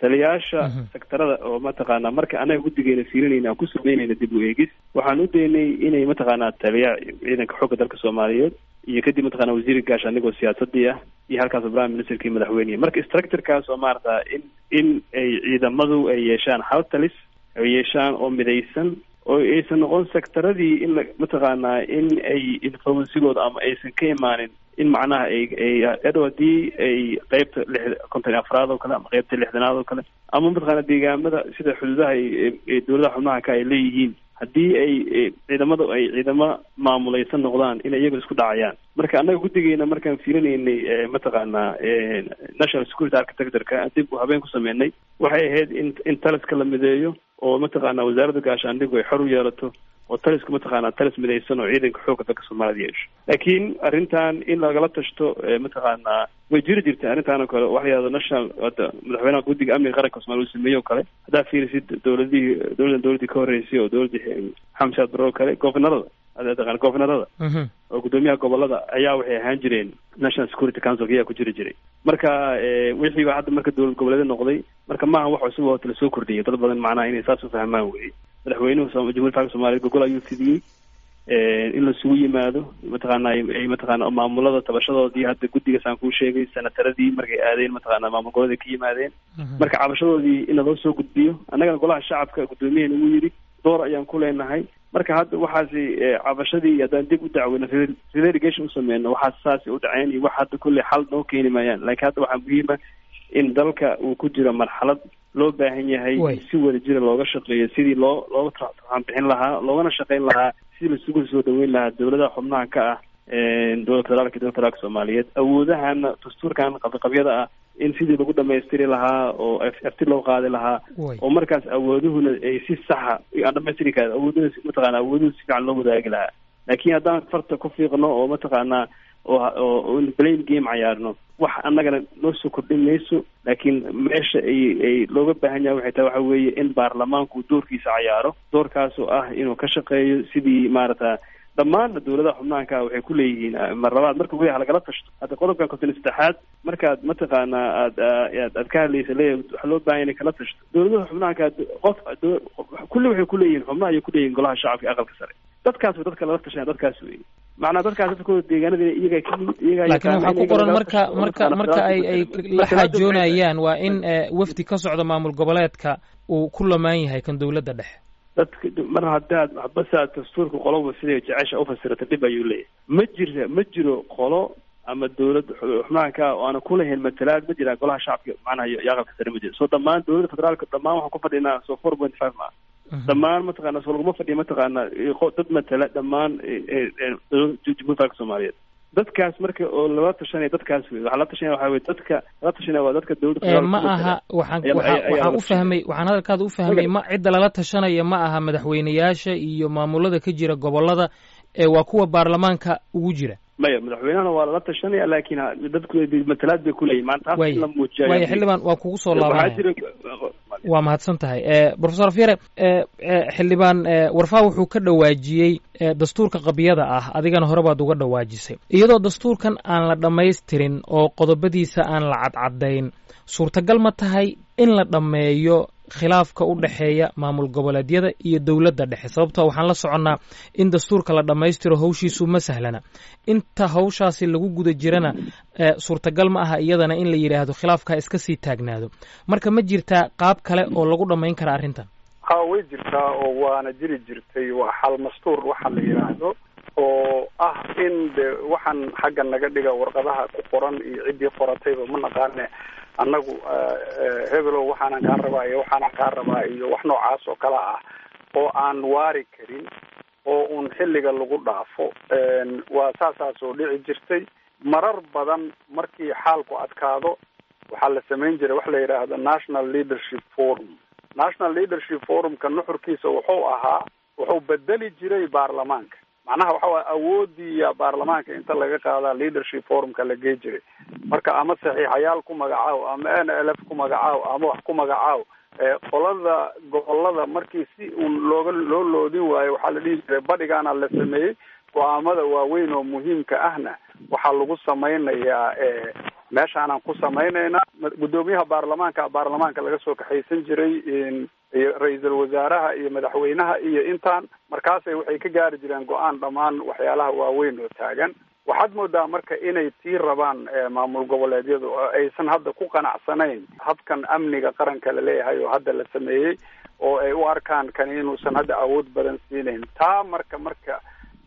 taliyaasha sektarada oo mataqaanaa marka anaga guddigeena fiirinayna aan ku sameynayna dib u eegis waxaan u daynay inay mataqaanaa taliya ciidanka xoogga dalka soomaaliyeed iyo kadib mataqana wasiirka gaasha anigoo siyaasadii ah iyo halkaas prime ministerkii madaxweyneya marka structurekaas oo maarata in in ay ciidamadu ay yeeshaan hal talis ay yeeshaan oo midaysan oo aysan noqon sectaradii in la mataqaanaa in ay influensigooda ama aysan ka imaanin in macnaha ay ay adhow haddii ay qeybta lix konton afraad oo kale ama qeybta lixdanaad oo kale ama mataqaana deegaamada sida xuduudaha ay dowladaha xubnaha ka ay leeyihiin haddii ay ciidamadu ay ciidamo maamulaysan noqdaan inay iyaga isku dhacayaan marka annaga guddigeena markaan fiirinaynay mataqaanaa national security architectureka dib u habeen ku sameynay waxay ahayd in in taliska la mideeyo oo mataqaana wasaaradda gaashaandhigu ay xor u yeelato oo talisku mataqaanaa talis midaysan oo ciidanka xoogga dalka soomaalida yeesho laakiin arrintan in lagala tashto mataqaanaa way jiri jirtay arrintan oo kale waxa yahdo national hadda madaxweynaha guddiga amniga qaranka soomaaliya uu sameeyey oo kale haddaa fiirisid dowladihii dowladan dowladii ka horreysay oo dowladii xamed shaad barre oo kale governorada taqaan governorada oo guddoomiyaha gobolada ayaa waxay ahaan jireen national security council ayaa ku jiri jiray marka wixii baa hadda marka dowlad goboleeda noqday marka maaha wax cusub oo la soo kordhiyay dad badan macnaha inay saas u fahmaan weye madaxweynuhu jamhuiyadda faalka soomaliya gogol ayuu fidiyey in lasugu yimaado mataqaana ay mataqaana maamulada tabashadoodii hadda guddigaas aan kuu sheegay sanataradii markay aadeen mataqaana maamul goboleeda ka yimaadeen marka cabashadoodii in laloo soo gudbiyo annagana golaha shacabka guddoomiyaheena uu yidhi door ayaan ku leenahay marka hadda waxaasi cabashadii haddaan dib u dacweyno relegation usameyno waxaas saasi u dhaceen iyo wax hadda kulley xal noo keeni maayaan laakiin hadda waxaa muhiima in dalka uu ku jiro marxalad loo baahan yahay si wada jira looga shaqeeyo sidii loo looga turxaan bixin lahaa loogana shaqeyn lahaa sidii lasugu soo dhaweyn lahaa dowladaha xubnaha ka ah dowlad federaalka dowlad federaalka soomaaliyeed awoodahana dastuurkan qabiqabyada ah in sidii lagu dhamaystiri lahaa oo afti loo qaadi lahaa oo markaas awooduhuna ay si saxa aan dhamaystiri karin awooduhu mataqaana awooduhu si fiican loo wadaagi lahaa laakiin haddaan farta ku fiiqno oo mataqaanaa oo blame game cayaarno wax annagana noo soo kordhin mayso laakiin meesha ay ay looga baahan yahay waxay tahay waxa weeye in baarlamaanku doorkiisa cayaaro doorkaasoo ah inuu ka shaqeeyo sidii maarata dhammaanna dowladaha xubnaanka waxay ku leeyihiin mar labaad marka weli halagala tashto hadda qodobkan konton saddexaad markaad mataqaanaa aad aad aad ka hadlaysa leeyahay waxaa loo baahan inay kala tashto dowladaha xubnaanka qof kulli waxay ku leeyihiin xubnaha ayay ku leeyihin golaha shacabka aqalka sare dadkaas way dadka lala tashanaya dadkaas wey macnaa dadkaas dadkooda deegaanada iyaga ka yimid iyaga laakiin waxaa ku qoran marka marka marka ay ay la xaajoonayaan waa in wafdi ka socda maamul goboleedka uu ku lamaan yahay kan dowladda dhexe dadka mar haddaad basaad dastuurka qoloba siday jecesha ufasirata dhib ayuu leeyahay ma jira ma jiro qolo ama dowlad xubnaha ka oo aana kulahayn matalaad ma jiraan golaha shacabka macnaha iyo aqalka sare ma jiro so dhammaan dowladda federaalka dhammaan waxaan ku fadhinaa so four point five ma dhammaan mataqaana so laguma fadhiya mataqaana dad matala dhammaan jamhuiyadda federaalka soomaaliyeed dadkaas marka oo lala tashanaya dadkaas wey waxaa la tashanaya waxaa wey dadka lala tashanaya waa dadka dowladda ma aha waxaan waxaan u fahmay waxaan hadalkaada u fahmay ma cidda lala tashanaya ma aha madaxweyneyaasha iyo maamulada ka jira gobolada ee waa kuwa baarlamaanka ugu jira maya madaxweynahana waa lala tashanaya laakiin dadku matalaad bay kuleeyihin maanta taas in la muujiya waaya xildhibaan waa kugu soo laabanaya waa mahadsan tahay profesor afyare xildhibaan warfaa wuxuu ka dhawaajiyey dastuurka qabyada ah adigana hore baad uga dhawaajisay iyadoo dastuurkan aan la dhammaystirin oo qodobadiisa aan la cadcadayn suurtagal ma tahay in la dhammeeyo khilaafka u dhexeeya maamul goboleedyada iyo dowladda dhexe sababtoo waxaan la soconnaa in dastuurka la dhammaystiro hawshiisu ma sahlana inta hawshaasi lagu guda jirana suurtagal ma aha iyadana in la yidhaahdo khilaafkaa iska sii taagnaado marka ma jirtaa qaab kale oo lagu dhammayn kara arrintan ha way jirtaa oo waana jiri jirtay waa xal mastuur waxa la yidhaahdo oo ah in de waxaan xagga naga dhiga warqadaha ku qoran iyo ciddii qoratayba ma naqaane annagu hebelow waxaanan kaa rabaa iyo waxaanan kaa rabaa iyo wax noocaas oo kale ah oo aan waari karin oo un xilliga lagu dhaafo waa saasaas oo dhici jirtay marar badan markii xaalku adkaado waxaa la samayn jiray wax la yidhaahdo national leadership forum national leadership forumka nuxurkiisa wuxuu ahaa wuxuu bedeli jiray baarlamaanka macnaha waxa waye awoodiiya baarlamaanka inta laga qaadaa leadership forumka la gey jiray marka ama saxiixayaal ku magacaaw ama n l f ku magacaaw ama wax ku magacaaw qolada gobolada markii si uun looga loo loodin waayo waxaa la dhihi jiray badhigaana la sameeyey go-aamada waaweyn oo muhiimka ahna waxaa lagu samaynayaa meeshaanaan ku samaynaynaa guddoomiyaha baarlamaanka baarlamaanka laga soo kaxaysan jiray iyo ra-iisul wasaaraha iyo madaxweynaha iyo intaan markaasay waxay ka gaari jireen go-aan dhammaan waxyaalaha waaweyn oo taagan waxaad moodaa marka inay tii rabaan maamul goboleedyadu oo aysan hadda ku qanacsanayn habkan amniga qaranka laleeyahay oo hadda la sameeyey oo ay u arkaan kani inuusan hadda awood badan siinayn taa marka marka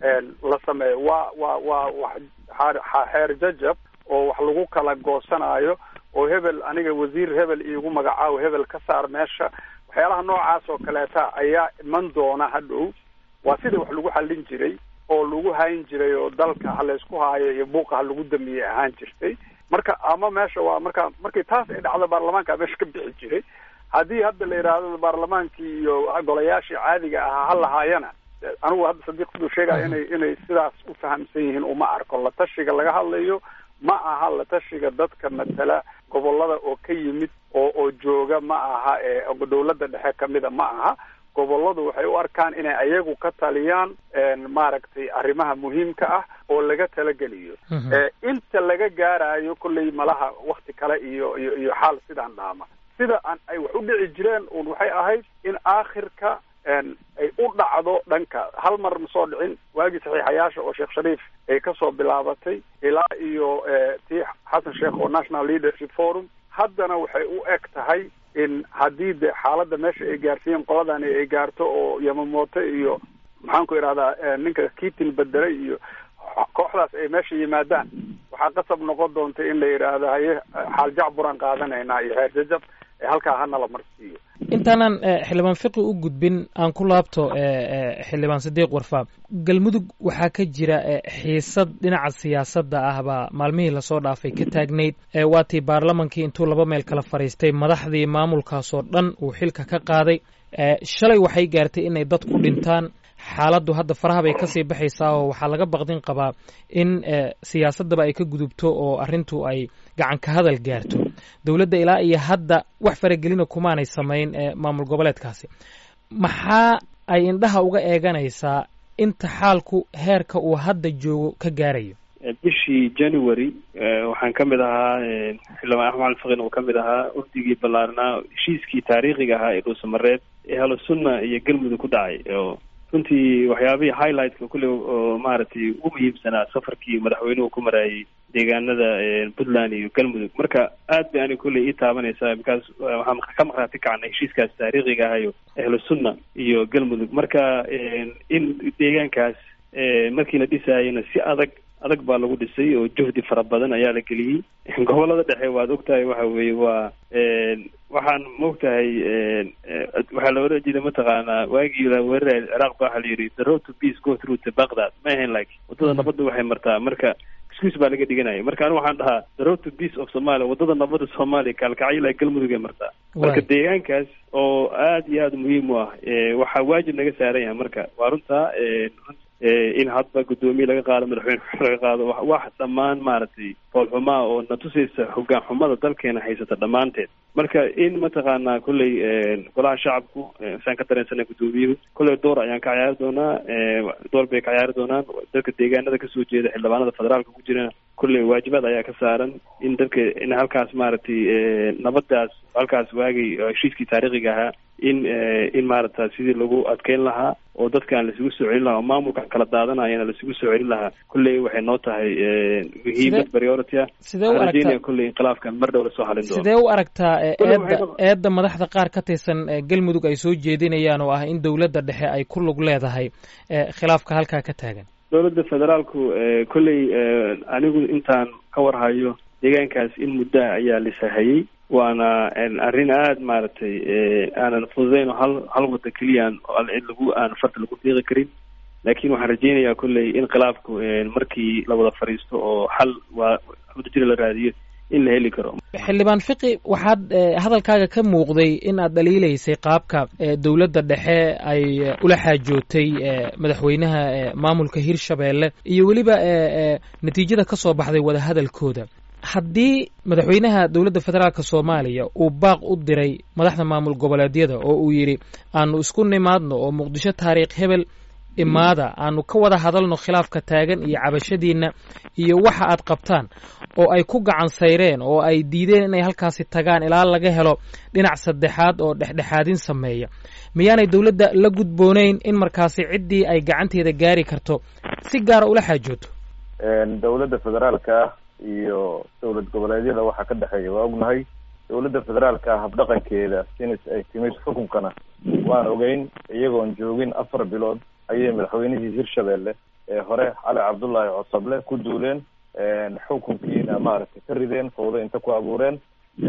la sameeyo waa waa waa wax xeer jajab oo wax lagu kala goosanayo oo hebel aniga wasiir hebel iigu magacaawo hebel ka saar meesha waxyaalaha noocaas oo kaleeta ayaa iman doona hadhow waa sidii wax lagu xallin jiray oo lagu hayn jiray oo dalka ha laysku haayo iyo buuqa ha lagu damiyey ahaan jirtay marka ama meesha waa marka markii taas ay dhacdo baarlamaanka meesha ka bixi jiray haddii hadda la yidhaahdo baarlamaankii iyo golayaashii caadiga ahaa ha lahaayana anigu hadda sadiiq siduu sheegaya inay inay sidaas u fahamsan yihiin uma arko la tashiga laga hadlayo ma aha la tashiga dadka matala gobolada oo ka yimid oo oo jooga ma aha ee dawladda dhexe kamida ma aha goboladu waxay u arkaan inay ayagu ka taliyaan maaragtay arrimaha muhiimka ah oo laga talageliyo inta laga gaarayo kolley malaha wakti kale iyo iyo iyo xaal sidaan dhaama sida aan ay wax u dhici jireen un waxay ahayd in aakhirka ay u dhacdo dhanka hal mar ma soo dhicin waagii saxiixayaasha oo sheekh shariif ay kasoo bilaabatay ilaa iyo tii xasan sheekh oo national leadership forum haddana waxay u eg tahay in haddii de xaaladda meesha ay gaarsiiyeen qoladani ay gaarto oo yamamoto iyo maxaan ku idhahdaa ninka kitin bedere iyo kooxdaas ay meesha yimaadaan waxaa qasab noqon doonta in la yidhaahdo haye xaal jacburaan qaadanaynaa iyo heer jajab halkaa hana la marsiiyo intaanan xildhibaan fiqi u gudbin aan ku laabto xildhibaan sadiiq warfaa galmudug waxaa ka jira xiisad dhinaca siyaasadda ah baa maalmihii lasoo dhaafay ka taagnayd waatii baarlamankii intuu laba meel kala fadhiistay madaxdii maamulkaasoo dhan uu xilka ka qaaday shalay waxay gaartay inay dad ku dhintaan xaaladdu hadda faraha bay kasii baxaysaa oo waxaa laga baqdin qabaa in siyaasaddaba ay ka gudubto oo arrintu ay gacan ka hadal gaarto dowladda ilaa iyo hadda wax faragelina kumaanay samayn maamul goboleedkaasi maxaa ay indhaha uga eeganaysaa inta xaalku heerka uu hadda joogo ka gaarayo bishii january waxaan ka mid ahaa xildhibaan axmed cali fakin oo ka mid ahaa urdigii ballaarnaa heshiiskii taariikhiga ahaa ee dhuusamareed ee halosunna iyo galmudug ku dhacay oo runtii waxyaabihii highlightka kulle oo maaragtay ugu muhiimsanaa safarkii madaxweynuhu ku maraayay deegaanada puntland iyo galmudug marka aad bay ani kulley ii taabanaysaa bikaas waxaan ka maqraati kacnay heshiiskaas taariikhiga ahayo ahlu sunna iyo galmudug marka in deegaankaas markii la dhisaayana si adag adag baa lagu dhisay oo juhdi fara badan ayaa la geliyey gobolada dhexe waad ogtahay waxa weeye waa waxaan maogtahay waxaa la oran jiray mataqaanaa waagii la weeraray ciraaq ba waxaa la yidhi the road to peace go through to baghdad ma ahayn like waddada nabadda waxay martaa marka excuse baa laga dhiganaya marka anigu waxaan dhahaa the road to peace of somalia waddada nabadda soomaaliya kaalkacyo ilaa galmudug ay martaa marka deegaankaas oo aad iyo aada muhiim u ah waxaa waajib naga saaran yahay marka waa runtaa in hadba guddoomiye laga qaado madaxweyne laga qaado wax dhammaan maaragtay foolxumaa oo na tusaysa hogaan xumada dalkeena haysata dhammaanteed marka in mataqaanaa kolley golaha shacabku saan ka dareensanay guddoomiyuhu kolley door ayaan ka ciyaari doonaa door bay ka ciyaari doonaan dadka deegaanada kasoo jeeda xildhibaanada federaalka ku jirana kolley waajibaad ayaa ka saaran in dadka in halkaas maaragtay nabadaas halkaas waagay heshiiskii taariikhiga ahaa in in maaragta sidii lagu adkeyn lahaa oo dadkaan lasugu soo celin lahaa oo maamulkan kala daadanayana lasugu soo celin lahaa kolley waxay noo tahay muhiimad priority ah sidee u aragtaa kolley inqilaafkan mar dhow lasoo halin doono sidee u aragtaa eedda eedda madaxda qaar ka tirsan galmudug ay soo jeedinayaan oo ah in dowladda dhexe ay ku lug leedahay khilaafka halkaa ka taagan dowladda federaalku kolley anigu intaan ka warhayo deegaankaas in muddaha ayaa lisahayey waana arrin aada maaragtay aanan fududeyn oo hal hal wadda keliyaan cid lagu aan farta lagu fiiqi karin laakiin waxaan rajeynayaa kolley in khilaafku markii la wada fadhiisto oo xal waa wadajira la raadiyo in la heli karo xildhibaan fiqi waxaad hadalkaaga ka muuqday in aad dhaliilaysay qaabka dowladda dhexe ay ula xaajootay madaxweynaha maamulka hirshabeelle iyo weliba natiijada ka soo baxday wadahadalkooda haddii madaxweynaha dowladda federaalk soomaaliya uu baaq u diray madaxda maamul goboleedyada oo uu yidhi aanu isku nimaadno oo muqdisho taariikh hebel imaada aanu ka wada hadalno khilaafka taagan iyo cabashadiinna iyo waxa aad qabtaan oo ay ku gacan sayreen oo ay diideen inay halkaasi tagaan ilaa laga helo dhinac saddexaad oo dhexdhexaadin sameeya miyaanay dowladda la gudboonayn in markaasi ciddii ay gacanteeda gaari karto si gaara ula xaajooto dowladda federaalka iyo dowlad goboleedyada waxaa ka dhexeeya waa ognahay dowladda federaalka habdhaqankeeda sinis ay timid xukunkana waan ogeyn iyagoon joogin afar bilood ayay madaxweynihii hirshabelle ee hore cali cabdullaahi cosable ku duuleen xukunkiina maaragtay ka rideen fawdo inta ku abuureen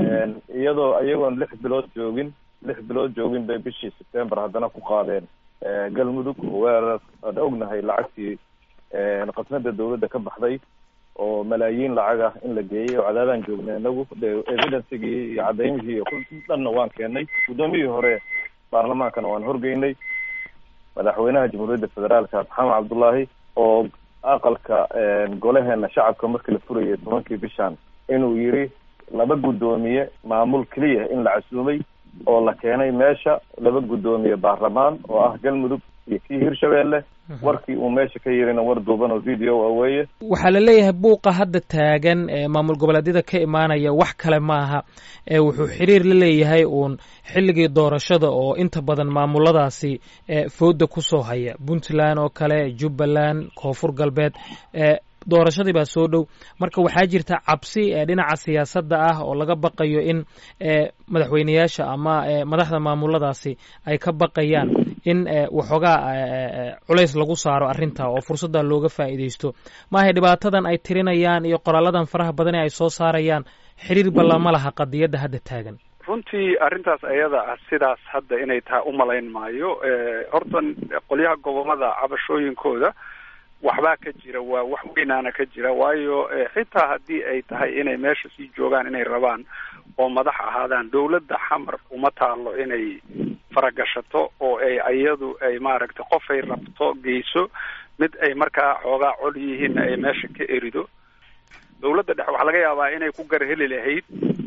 iyadoo iyagoon lix bilood joogin lix bilood joogin bay bishii september haddana ku qaadeen galmudug weerar aan ognahay lacagtii qasnada dowladda ka baxday oo malaayiin lacag ah in la geeyey oo cadaadaan joognay inagu de evidencigii iyo cadaymihii iyo dhanna waan keenay guddoomiyihii hore baarlamaankana waan horgeynay madaxweynaha jamhuuriyadda federaalka maxamed cabdullaahi oo aqalka golaheena shacabka markii la furayay tobankii bishan inuu yiri laba guddoomiye maamul keliya in la casuumay oo la keenay meesha laba guddoomiye baarlamaan oo ah galmudug iyo kii hirshabelle warkii uu meesha ka yirina war duuban oo video a weeye waxaa la leeyahay buuqa hadda taagan ee maamul goboleedyada ka imaanaya wax kale maaha ee wuxuu xiriir la leeyahay uun xilligii doorashada oo inta badan maamuladaasi fooda kusoo haya puntland oo kale jubbaland koonfur galbeed doorashadii baa soo dhow marka waxaa jirta cabsi ee dhinaca siyaasadda ah oo laga baqayo in madaxweyneyaasha ama madaxda maamuladaasi ay ka baqayaan in waxoogaa culays lagu saaro arrinta oo fursadda looga faa'iidaysto maahay dhibaatadan ay tirinayaan iyo qoraaladan faraha badan ee ay soo saarayaan xiriir ballama laha qadiyadda hadda taagan runtii arrintaas ayada ah sidaas hadda inay tahay umalayn maayo horta qolyaha gobolada cabashooyinkooda waxbaa ka jira waa wax weynaana ka jira waayo xitaa haddii ay tahay inay meesha sii joogaan inay rabaan oo madax ahaadaan dowladda xamar uma taalo inay faragashato oo ay iyadu ay maaragtay qofay rabto geyso mid ay markaa xoogaa col yihiinna ay meesha ka erido dowladda dhexe waxaa laga yaabaa inay ku garheli lahayd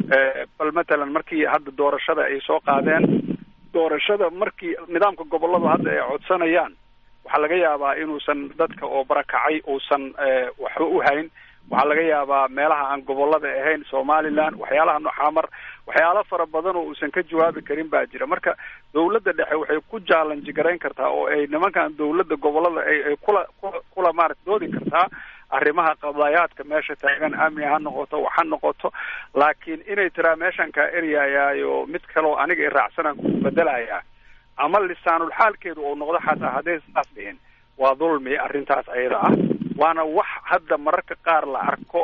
bal matalan markii hadda doorashada ay soo qaadeen doorashada markii nidaamka gobolladu hadda ay codsanayaan waxaa laga yaabaa inuusan dadka oo barakacay uusan waxba u hayn waxaa laga yaabaa meelaha aan gobolada ahayn somaliland waxyaalaha noxamar waxyaalo fara badan oo uusan ka jawaabi karin baa jira marka dowladda dhexe waxay ku jaalanji garayn kartaa oo ay nimankan dowladda gobolada ay kula kula kula maarata doodi kartaa arrimaha qadaayaadka meesha taagan amni ha noqoto wax ha noqoto laakiin inay tiraa meeshan kaa eryayaayo mid kaleo aniga i raacsanaan ku bedelayaa ama lisaanul xaalkeedu uu noqdo xataa hadday saas dhihin waa dulmi arrintaas ayada ah waana wax hadda mararka qaar la arko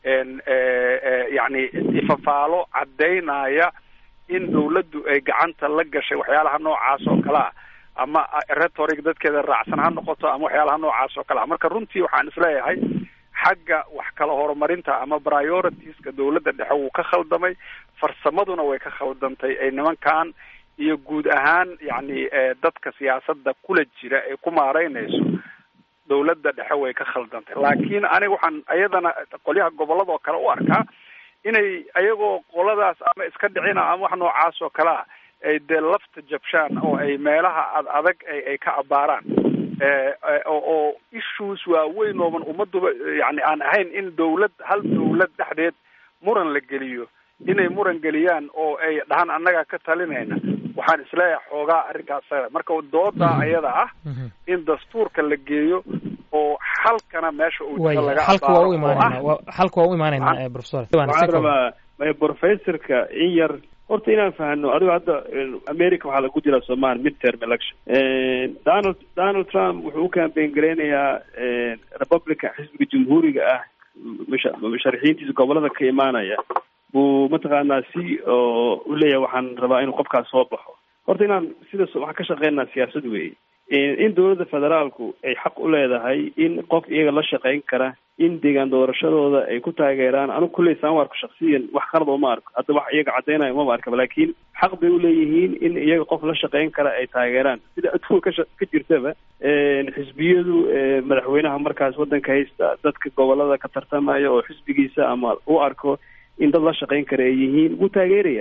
yacni ifafaalo caddaynaya in dawladdu ay gacanta la gashay waxyaalaha noocaas oo kale ah ama rhetoric dadkeeda raacsan ha noqoto ama waxyaalaha noocaas oo kale ah marka runtii waxaan isleeyahay xagga wax kala horumarinta ama prioritiska dawladda dhexe wuu ka khaldamay farsamaduna way ka khaldantay ay nimankan iyo guud ahaan yacni dadka siyaasadda kula jira ee ku maareynayso dawladda dhexe way ka khaldantay laakiin aniga waxaan ayadana qolyaha gobolada oo kale u arkaa inay ayagoo qoladaas ama iska dhicina ama wax noocaas oo kale ah ay dee lafta jabshaan oo ay meelaha ad adag ay ka abaaraan oo issues waaweyn ooban ummaduba yani aan ahayn in dawlad hal dawlad dhexdeed muran la geliyo inay muran geliyaan oo ay dhahaan annagaa ka talinayna waxaan isleeyahay xoogaa arrinkaas marka dooda ayada ah in dastuurka la geeyo oo xalkana meesha uu jiro laga xalka waa u imaanayna xalka waa u imaanayna professor waxaan rabaa may professorka in yar horta inaan fahano adigo hadda america waxaa lagu jira somal midterm election donald donald trump wuxuu u campaign gareynayaa republican xisbiga jamhuuriga ah musha musharaxiintiisa gobolada ka imaanaya buu mataqaanaa si oo u leeyahay waxaan rabaa inuu qofkaas soo baxo horta inaan sidaas waxaan ka shaqeynaa siyaasad weeye in dowladda federaalku ay xaq u leedahay in qof iyaga la shaqeyn kara in deegaan doorashadooda ay ku taageeraan anigu kulley saan u arko shaksiyan wax qalad uma arko hadda wax iyaga caddeynayo umaba arkaba laakiin xaq bay uleeyihiin in iyaga qof la shaqeyn kara ay taageeraan sida adduunka kasha ka jirtaba xisbiyadu madaxweynaha markaas waddanka haysta dadka gobolada ka tartamaya oo xisbigiisa ama u arko in dad la shaqeyn kara ay yihiin wuu taageerayaa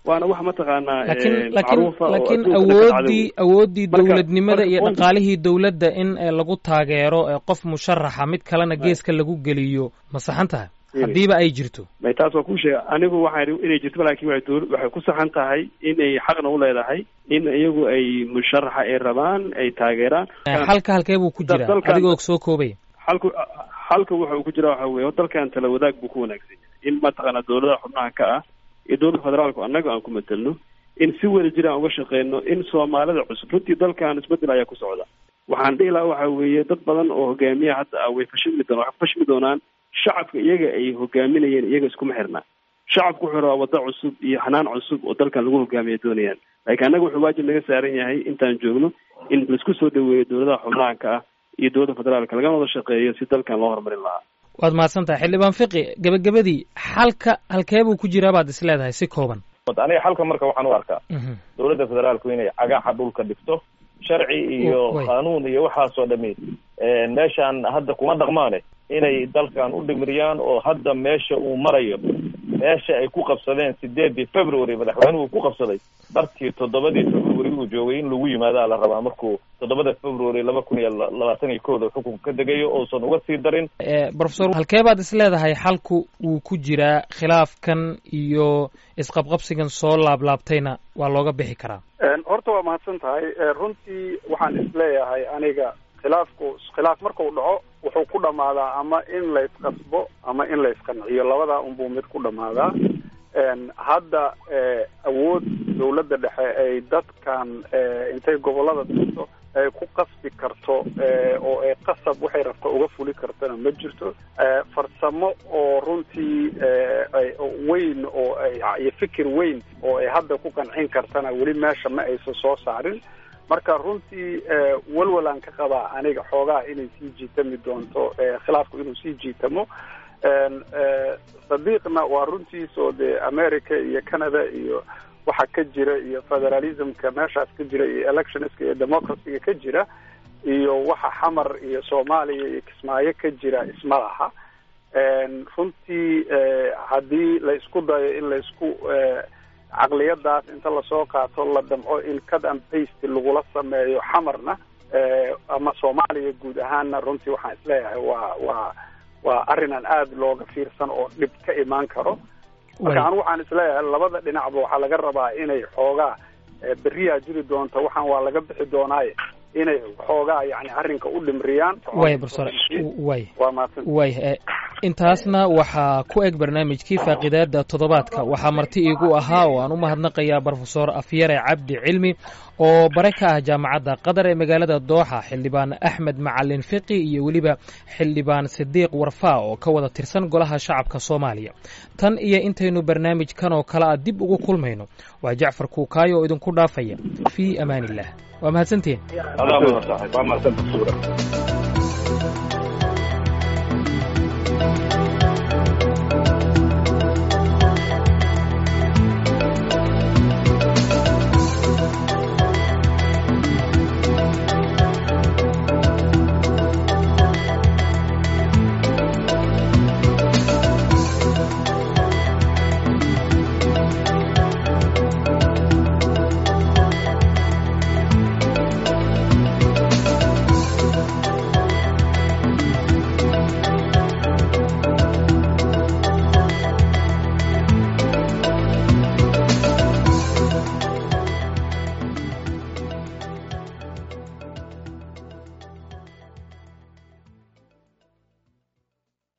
waana wax mataqaanaa laakiin eh, laakiin macruufa oo laakiin adduunka ka awooddii dhacday. awooddii Marka- dowladnimada marka iyo point- dhaqaalihii dowladda in eh, lagu taageero eh, qof musharaxa mid kalena geeska lagu geliyo ma saxan tahay Really? haddiiba ay jirto may taas waa kuu sheega anigu waxaan idhi inay jirto laakiin waxay dowl- waxay ku saxan tahay inay xaqna u leedahay in iyagu ay musharaxa ay rabaan ay taageeraan Eh, xalka halkee buu ku Dal- jiraa dalkan- adigoo soo koobaya xalku xalka wuxa uu ku jira waxa weeye dalkan tala wadaag buu ku wanaagsan yahay in mataqaana dowladaha xubnaha ka ah iyo dowladda federaalku annaga aan ku matelno in si wada jir aan uga shaqeyno in soomaalida cusub runtii dalkan isbedel ayaa ku socda waxaan dhihi lahaa waxa weeye dad badan oo hogaamiya hadda ah way fashilmi doonaan waxay ku fashilmi doonaan shacabka iyaga ay hogaaminayeen iyaga iskuma xirna shacabku wuxuu rabaa waddo cusub iyo xanaan cusub oo dalkan lagu hogaamiya doonayaan laakiin annaga wuxuu waajib naga saaran yahay intaan joogno in laisku soo dhaweeyo dowladaha xubnaha ka ah iyo dowladda federaalka lagana wada shaqeeyo si dalkan loo horumarin lahaa waad mahadsan tahay xildhibaan fiqi gebagabadii xalka halkee buu ku jiraa baad is leedahay si kooban aniga xalka marka waxaan u arkaa Mhm. dowladda federaalku inay cagaxa dhulka dhigto sharci iyo Way. qaanuun iyo waxaasoo dhami meeshaan hadda kuma dhaqmaane inay dalkan u dhimiriyaan oo hadda meesha uu marayo meesha ay ku qabsadeen sideedii february madaxweynuhu ku qabsaday barkii toddobadii february uu joogay in lagu yimaadaa la rabaa markuu toddobada february laba kun iyo labaatan iyo kooda xukunka ka degayo uusan uga sii darin Eh, professor halkee baad is leedahay xalku wuu ku jiraa khilaafkan iyo isqabqabsigan soo laablaabtayna waa looga bixi karaa Een, horta waa mahadsan tahay Ee, runtii waxaan isleeyahay aniga khilaafku khilaaf markuu dhaco wuxuu ku dhammaadaa ama in la isqasbo ama in la isqanciyo labadaa unbuu mid ku dhammaadaa Een, hadda ee, awood dowladda dhexe ay dadkan ee, intay gobollada tagto ay ku qasbi karto ee, oo ay qasab waxay rabta uga fuli kartana ma jirto Ee, farsamo oo runtii ee, ay- oo weyn oo ay iyo fikir weyn oo ay hadda ku qancin kartana weli meesha ma aysan soo saarin marka runtii ee, walwalaan ka qabaa aniga xoogaa inay sii jiitami doonto ee, khilaafku inuu sii jiitamo Een, ee, sadiiqna waa runtiisoo dee america iyo canada iyo waxa ka jira iyo federalismka meeshaas ka jira iyo electionska iyo democracyga ka jira iyo waxa xamar iyo soomaaliya iyo kismaayo ka jira isma laha Een, runtii ee, haddii la isku dayo in la isku ee, caqliyadaas inta lasoo qaato la damco in cut and paste lagula sameeyo xamarna ee, ama soomaaliya guud ahaanna runtii waxaan isleeyahay waa waa waa arrin aan aada looga fiirsan oo dhib ka imaan karo marka Way. anigu waxaan isleeyahay labada dhinacba waxaa laga rabaa inay xoogaa ee, beriyaa jiri doonta waxaan waa laga bixi doonaaye inay xoogaa yani arrinka u dhimriyaan way professor way waa mahadsan way eh, intaasna waxaa ku eg barnaamijkii faaqidaada toddobaadka waxaa marti iigu ahaa oo aan u mahadnaqayaa brofesor afyare cabdi cilmi oo bare ka ah jaamacadda qatar ee magaalada dooxa xildhibaan axmed macalin fiqi iyo weliba xildhibaan sidiiq warfaa oo ka wada tirsan golaha shacabka soomaaliya tan iyo intaynu barnaamijkan oo kale a dib ugu kulmayno waa jacfar kuukaayo oo idinku dhaafaya fii amaan illah waa mahadsantihin adaa mahadsan waa mahadsan